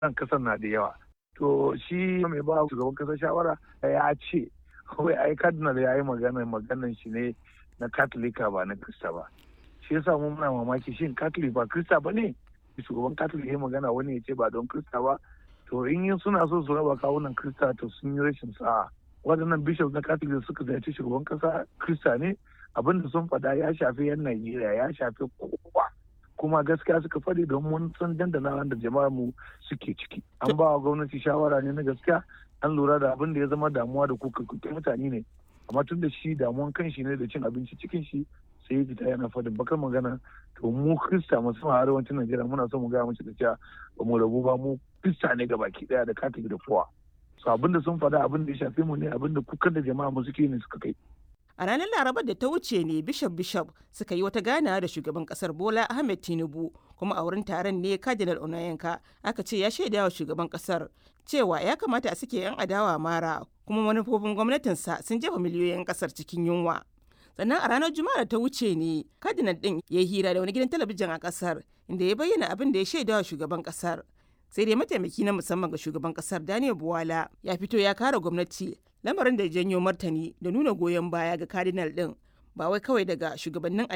nan kasan na da yawa to shi mai ba shugaban kasa shawara ya ce wai ai cardinal ya yi magana maganan shi ne na katolika ba na krista ba shi yasa mu muna mamaki shin katolik ba krista ba ne shugaban katolik ya magana wani ya ce ba don krista ba to in yin suna so su raba kawunan krista to sun yi rashin sa'a waɗannan bishop na katolik suka ziyarci shugaban kasa krista ne abin da sun faɗa ya shafi yan najeriya ya shafi kowa kuma gaskiya suka faɗi don mun san dandana da jama'ar mu suke ciki an ba wa gwamnati shawara ne na gaskiya an lura da abin da ya zama damuwa da kuka kuke mutane ne amma tun da shi damuwan kan shi ne da cin abinci cikin shi sai ya fita yana faɗin bakar magana to mu krista musamman a arewacin najeriya muna son mu gaya mace da cewa ba mu rabu ba mu krista ne baki daya da katolik da fowa so abin da sun faɗa abin da ya shafe mu ne abin da kukan da jama'a mu suke ne suka kai A ranar Larabar da ta wuce ne Bishop Bishop suka yi wata ganawa da shugaban kasar Bola Ahmed Tinubu kuma a wurin taron ne Cardinal Onayenka aka ce ya shaida wa shugaban kasar cewa ya kamata a sake 'yan adawa mara kuma manufofin gwamnatinsa sun jefa miliyoyin kasar cikin yunwa. Sannan a ranar Juma'a da ta wuce ne Cardinal din ya yi hira da wani gidan talabijin a kasar inda ya bayyana abin da ya shaida wa shugaban kasar. Sai dai mataimaki na musamman ga shugaban kasar Daniel Buwala ya fito ya kare gwamnati lamarin da ya janyo martani da nuna goyon baya ga cardinal din ba wai kawai daga shugabannin